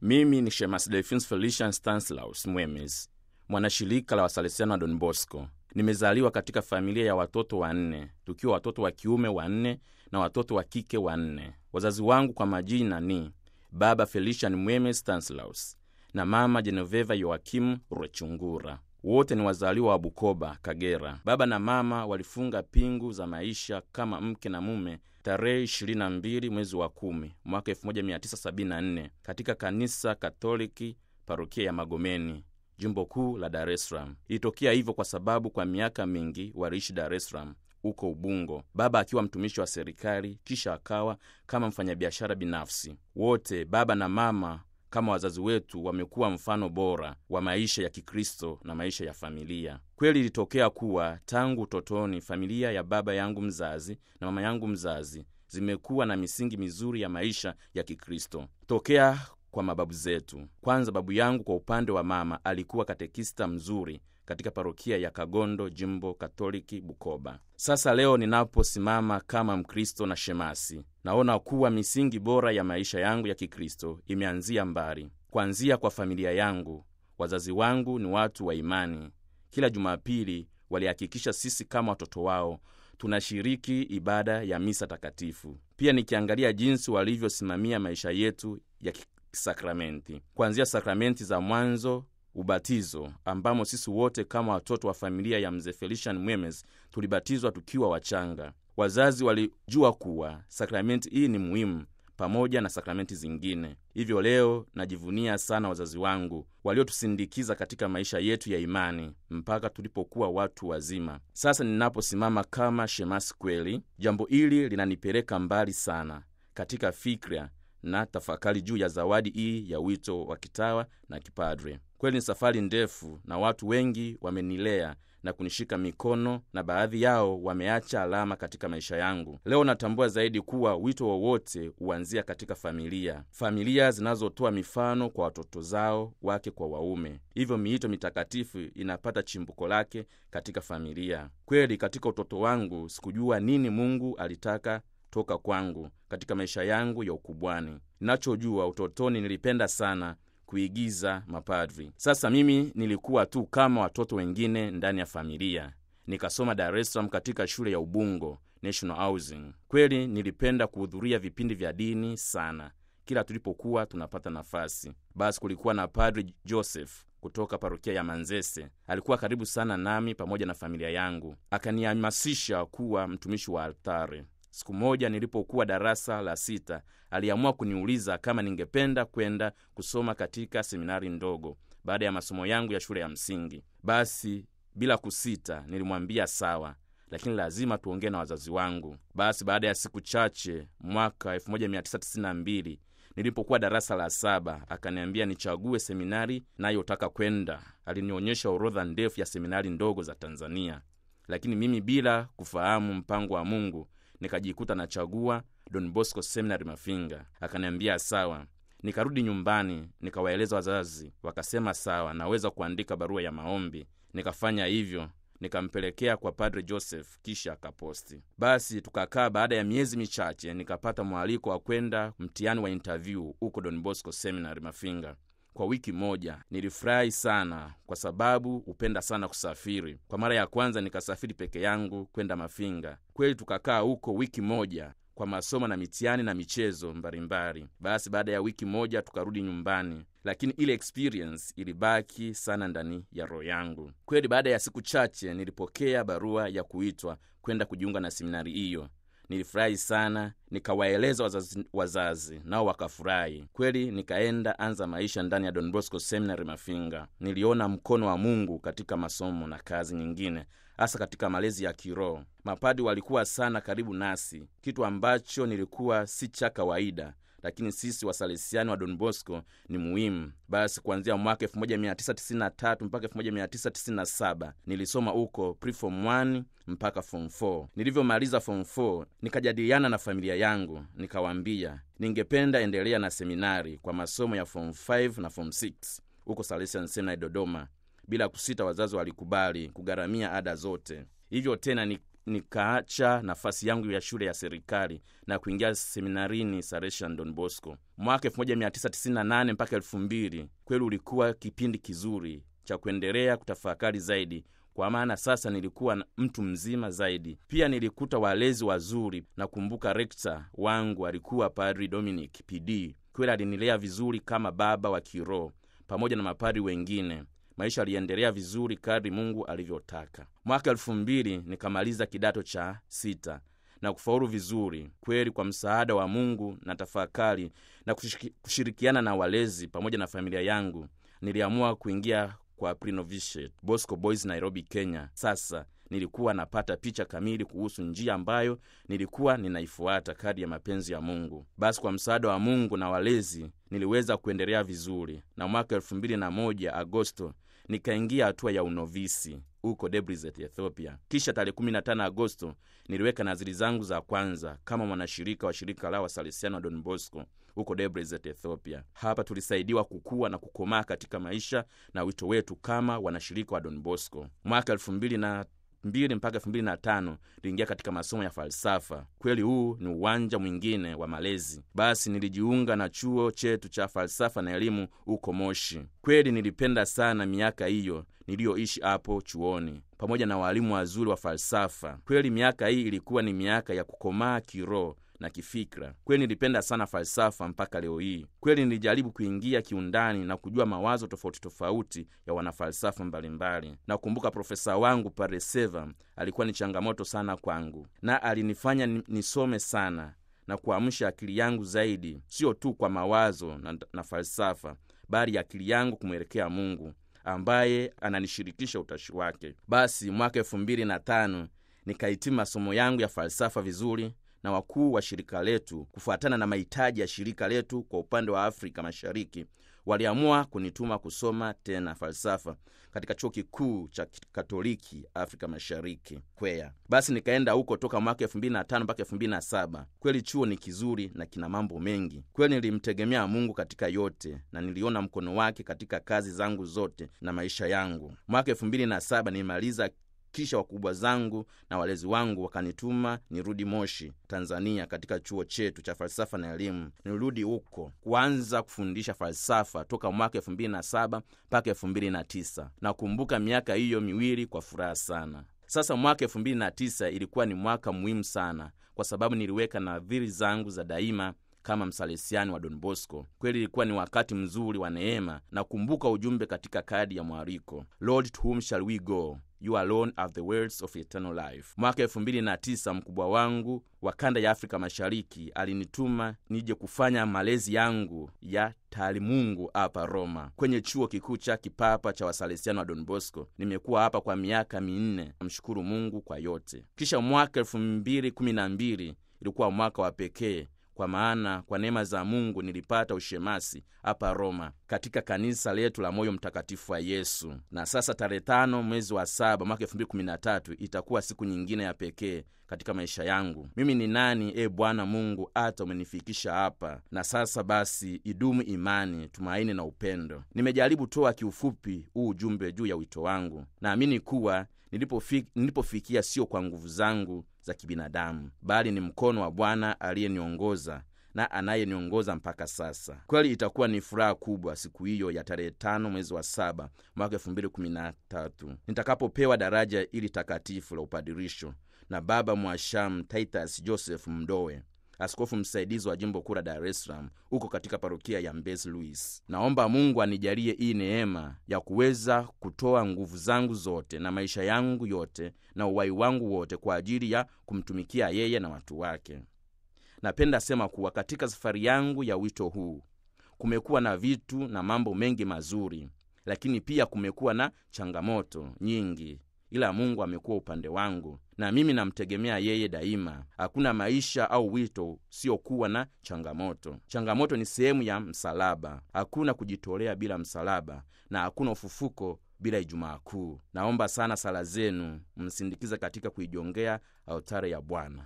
Mimi ni Shemasi Delphins Felician Stanislaus Mwemes, mwanashirika la Wasalesiano wa Don Bosco. Nimezaliwa katika familia ya watoto wanne, tukiwa watoto wa kiume wanne na watoto wa kike wanne. Wazazi wangu kwa majina ni baba Felician Mwemes Stanislaus na mama Genoveva Yoakimu Rwechungura. Wote ni wazaliwa wa Bukoba, Kagera. Baba na mama walifunga pingu za maisha kama mke na mume tarehe 22 mwezi wa kumi mwaka 1974 katika kanisa Katoliki parokia ya Magomeni, jimbo kuu la Dar es Salaam. Ilitokea hivyo kwa sababu kwa miaka mingi waliishi Dar es Salaam huko Ubungo, baba akiwa mtumishi wa serikali, kisha akawa kama mfanyabiashara binafsi. Wote baba na mama kama wazazi wetu wamekuwa mfano bora wa maisha ya Kikristo na maisha ya familia. Kweli ilitokea kuwa tangu utotoni familia ya baba yangu mzazi na mama yangu mzazi zimekuwa na misingi mizuri ya maisha ya Kikristo tokea kwa mababu zetu. Kwanza, babu yangu kwa upande wa mama alikuwa katekista mzuri katika parokia ya Kagondo, jimbo Katoliki Bukoba. Sasa leo ninaposimama kama Mkristo na shemasi, naona kuwa misingi bora ya maisha yangu ya Kikristo imeanzia mbali, kuanzia kwa familia yangu. Wazazi wangu ni watu wa imani. Kila Jumapili walihakikisha sisi kama watoto wao tunashiriki ibada ya misa takatifu. Pia nikiangalia jinsi walivyosimamia maisha yetu ya kisakramenti, kuanzia sakramenti za mwanzo ubatizo ambamo sisi wote kama watoto wa familia ya mzee Felician Mwemes tulibatizwa tukiwa wachanga. Wazazi walijua kuwa sakramenti hii ni muhimu pamoja na sakramenti zingine. Hivyo leo najivunia sana wazazi wangu waliotusindikiza katika maisha yetu ya imani mpaka tulipokuwa watu wazima. Sasa ninaposimama kama shemasi kweli, jambo hili linanipeleka mbali sana katika fikra na tafakari juu ya zawadi hii ya wito wa kitawa na kipadre. Kweli ni safari ndefu, na watu wengi wamenilea na kunishika mikono, na baadhi yao wameacha alama katika maisha yangu. Leo natambua zaidi kuwa wito wowote huanzia katika familia, familia zinazotoa mifano kwa watoto zao, wake kwa waume. Hivyo miito mitakatifu inapata chimbuko lake katika familia. Kweli katika utoto wangu sikujua nini Mungu alitaka toka kwangu katika maisha yangu ya ukubwani. Ninachojua utotoni, nilipenda sana kuigiza mapadri. Sasa mimi nilikuwa tu kama watoto wengine ndani ya familia. Nikasoma Dar es Salaam katika shule ya Ubungo National Housing. Kweli nilipenda kuhudhuria vipindi vya dini sana kila tulipokuwa tunapata nafasi. Basi kulikuwa na Padri Joseph kutoka parokia ya Manzese. Alikuwa karibu sana nami pamoja na familia yangu, akanihamasisha kuwa mtumishi wa altare. Siku moja nilipokuwa darasa la sita, aliamua kuniuliza kama ningependa kwenda kusoma katika seminari ndogo baada ya masomo yangu ya shule ya msingi. Basi bila kusita nilimwambia sawa, lakini lazima tuongee na wazazi wangu. Basi baada ya siku chache, mwaka 1992 nilipokuwa darasa la saba, akaniambia nichague seminari nayotaka kwenda. Alinionyesha orodha ndefu ya seminari ndogo za Tanzania, lakini mimi bila kufahamu mpango wa Mungu nikajikuta nachagua Don Bosco Seminary Mafinga. Akaniambia sawa. Nikarudi nyumbani nikawaeleza wazazi, wakasema sawa, naweza kuandika barua ya maombi. Nikafanya hivyo, nikampelekea kwa Padre Joseph, kisha akaposti. Basi tukakaa. Baada ya miezi michache, nikapata mwaliko wa kwenda mtihani wa interview huko Don Bosco Seminary Mafinga kwa wiki moja. Nilifurahi sana kwa sababu hupenda sana kusafiri. Kwa mara ya kwanza nikasafiri peke yangu kwenda Mafinga. Kweli tukakaa huko wiki moja kwa masomo na mitihani na michezo mbalimbali. Basi baada ya wiki moja tukarudi nyumbani, lakini ile experience ilibaki sana ndani ya roho yangu. Kweli baada ya siku chache nilipokea barua ya kuitwa kwenda kujiunga na seminari hiyo. Nilifurahi sana, nikawaeleza wazazi, wazazi nao wakafurahi kweli. Nikaenda anza maisha ndani ya Don Bosco Seminary Mafinga. Niliona mkono wa Mungu katika masomo na kazi nyingine, hasa katika malezi ya kiroho. Mapadi walikuwa sana karibu nasi, kitu ambacho nilikuwa si cha kawaida lakini sisi wasalesiani wa Don Bosco ni muhimu. Basi kuanzia mwaka 1993 mpaka 1997 nilisoma huko preform 1 mpaka form 4. Nilivyomaliza form 4 nikajadiliana na familia yangu, nikawaambia ningependa endelea na seminari kwa masomo ya form 5 na form 6 huko Salesian Seminary Dodoma. Bila kusita, wazazi walikubali kugharamia ada zote. Hivyo tena ni nikaacha nafasi yangu ya shule ya serikali na kuingia seminarini Salesian Don Bosco mwaka 1998 mpaka 2000. Kweli ulikuwa kipindi kizuri cha kuendelea kutafakari zaidi kwa maana sasa nilikuwa mtu mzima zaidi. Pia nilikuta walezi wazuri. Nakumbuka rekta wangu alikuwa Padri Dominic PD. Kweli alinilea vizuri kama baba wa kiroho pamoja na mapadri wengine. Maisha aliendelea vizuri kadri Mungu alivyotaka. Mwaka elfu mbili nikamaliza kidato cha sita na kufaulu vizuri kweli, kwa msaada wa Mungu na tafakari na kushirikiana na walezi pamoja na familia yangu, niliamua kuingia kwa Pre-Novitiate Bosco Boys Nairobi, Kenya. Sasa nilikuwa napata picha kamili kuhusu njia ambayo nilikuwa ninaifuata kadi ya mapenzi ya Mungu. Basi kwa msaada wa Mungu na walezi niliweza kuendelea vizuri, na mwaka elfu mbili na moja Agosto nikaingia hatua ya unovisi huko Debrecen, Ethiopia. Kisha tarehe 15 Agosto niliweka naziri zangu za kwanza kama mwanashirika wa shirika la Wasalesiano wa Don Bosco huko Debrecen, Ethiopia. Hapa tulisaidiwa kukua na kukomaa katika maisha na wito wetu kama wanashirika wa Don Bosco. Mwaka elfu mbili na mbili mpaka elfu mbili na tano niliingia katika masomo ya falsafa. Kweli huu ni uwanja mwingine wa malezi. Basi nilijiunga na chuo chetu cha falsafa na elimu huko Moshi. Kweli nilipenda sana miaka hiyo niliyoishi hapo chuoni pamoja na walimu wazuri wa falsafa. Kweli miaka hii ilikuwa ni miaka ya kukomaa kiroho na kifikra. Kweli nilipenda sana falsafa mpaka leo hii. Kweli nilijaribu kuingia kiundani na kujua mawazo tofauti tofauti ya wanafalsafa mbalimbali. Nakumbuka profesa wangu Pareseva alikuwa ni changamoto sana kwangu, na alinifanya nisome sana na kuamsha akili yangu zaidi, sio tu kwa mawazo na, na falsafa, bali akili yangu kumwelekea Mungu ambaye ananishirikisha utashi wake. Basi mwaka elfu mbili na tano nikahitimu masomo yangu ya falsafa vizuri na wakuu wa shirika letu, kufuatana na mahitaji ya shirika letu kwa upande wa Afrika Mashariki, waliamua kunituma kusoma tena falsafa katika chuo kikuu cha Katoliki Afrika Mashariki Kweya. Basi nikaenda huko toka mwaka 2005 mpaka 2007. Kweli chuo ni kizuri na kina mambo mengi. Kweli nilimtegemea Mungu katika yote na niliona mkono wake katika kazi zangu zote na maisha yangu. Mwaka 2007 nilimaliza kisha wakubwa zangu na walezi wangu wakanituma nirudi Moshi, Tanzania, katika chuo chetu cha falsafa na elimu. Nirudi huko kuanza kufundisha falsafa toka mwaka elfu mbili na saba mpaka elfu mbili na tisa. Nakumbuka miaka hiyo miwili kwa furaha sana. Sasa mwaka elfu mbili na tisa ilikuwa ni mwaka muhimu sana, kwa sababu niliweka nadhiri zangu za daima kama msalesiani wa Don Bosco. Kweli ilikuwa ni wakati mzuri wa neema. Nakumbuka ujumbe katika kadi ya mwaliko, Lord to whom shall we go You alone have the words of eternal life. Mwaka elfu mbili na tisa mkubwa wangu wa kanda ya Afrika Mashariki alinituma nije kufanya malezi yangu ya taalimungu hapa Roma, kwenye chuo kikuu cha kipapa cha Wasalesiano wa Don Bosco. Nimekuwa hapa kwa miaka minne, namshukuru Mungu kwa yote. Kisha mwaka elfu mbili kumi na mbili ilikuwa mwaka wa pekee kwa maana kwa neema za Mungu nilipata ushemasi hapa Roma katika kanisa letu la Moyo Mtakatifu wa Yesu. Na sasa tarehe tano mwezi wa saba mwaka elfu mbili kumi na tatu itakuwa siku nyingine ya pekee katika maisha yangu. Mimi ni nani, e Bwana Mungu, hata umenifikisha hapa? Na sasa basi, idumu imani, tumaini na upendo. Nimejaribu toa kiufupi huu ujumbe juu ya wito wangu. Naamini kuwa nilipofikia nilipofikia sio kwa nguvu zangu za kibinadamu, bali ni mkono wa Bwana aliyeniongoza na anayeniongoza mpaka sasa. Kweli itakuwa ni furaha kubwa siku hiyo ya tarehe tano mwezi wa saba mwaka elfu mbili kumi na tatu nitakapopewa daraja ili takatifu la upadirisho na Baba Mwashamu Titus Joseph Mdowe, askofu msaidizi wa jimbo kuu la Dar es Salaam huko katika parokia ya Mbezi Luis. Naomba Mungu anijalie hii neema ya kuweza kutoa nguvu zangu zote na maisha yangu yote na uwai wangu wote kwa ajili ya kumtumikia yeye na watu wake. Napenda sema kuwa katika safari yangu ya wito huu kumekuwa na vitu na mambo mengi mazuri, lakini pia kumekuwa na changamoto nyingi, ila Mungu amekuwa upande wangu na mimi namtegemea yeye daima. Hakuna maisha au wito siokuwa na changamoto. Changamoto ni sehemu ya msalaba. Hakuna kujitolea bila msalaba, na hakuna ufufuko bila Ijumaa Kuu. Naomba sana sala zenu msindikiza katika kuijongea altare ya Bwana.